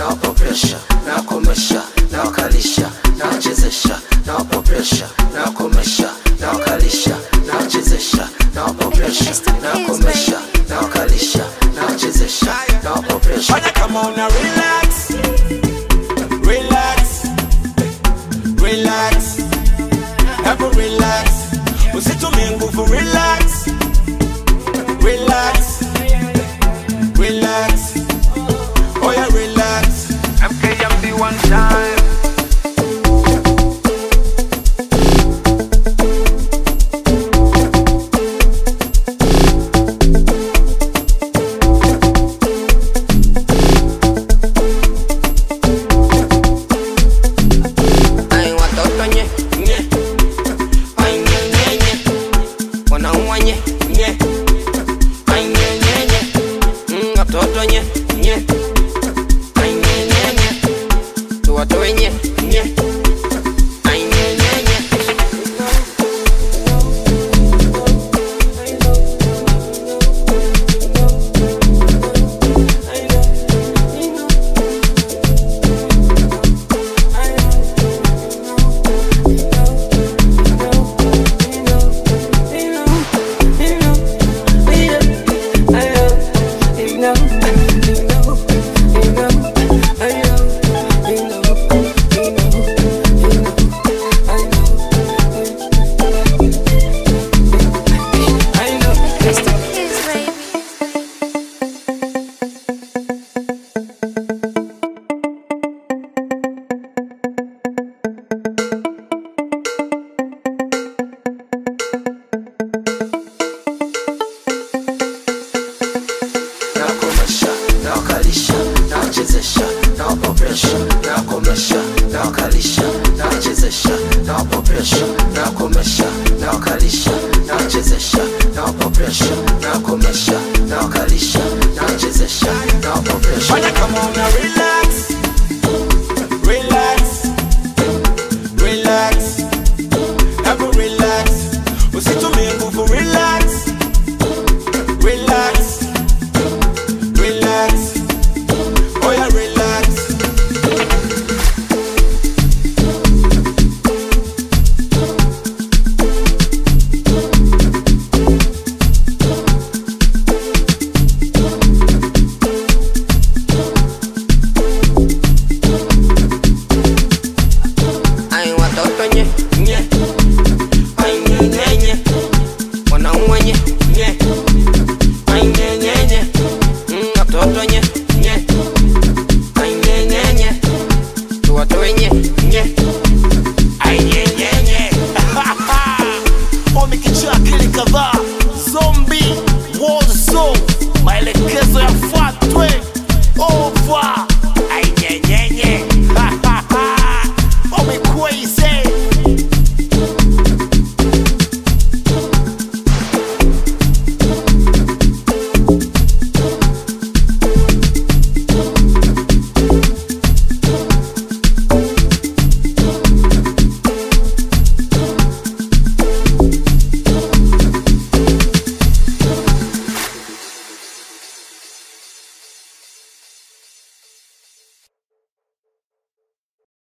nawapa presha nawakomesha nawakalisha nawachezesha nawapa presha nawakomesha nawakalisha nawachezesha nawapa presha nawakomesha nawakalisha nawachezesha nawapa presha Fanya kama una relax Relax Relax Hebu relax Usitumie nguvu relax Relax Relax Oh yeah relax MKMB one time. Ay, watoto nye, Nye ay, nye, nye, nye. Wanaumwa nye, nye. Ay, nye, nye, nye. Mm, watoto nye, nye. Ay, nye, nye, nye. Tuwatoe nye, nye. Ay, nye, nye, nye. Kids, baby. nawakomesha nawakalisha nawachezesha nawapa presha nawakomesha nawakalisha nawachezesha nawapa presha nawakomesha nawakalisha nawachezesha nawapa presha nawakomesha nawakalisha nawachezesha nawapa presha Fanya kama una relax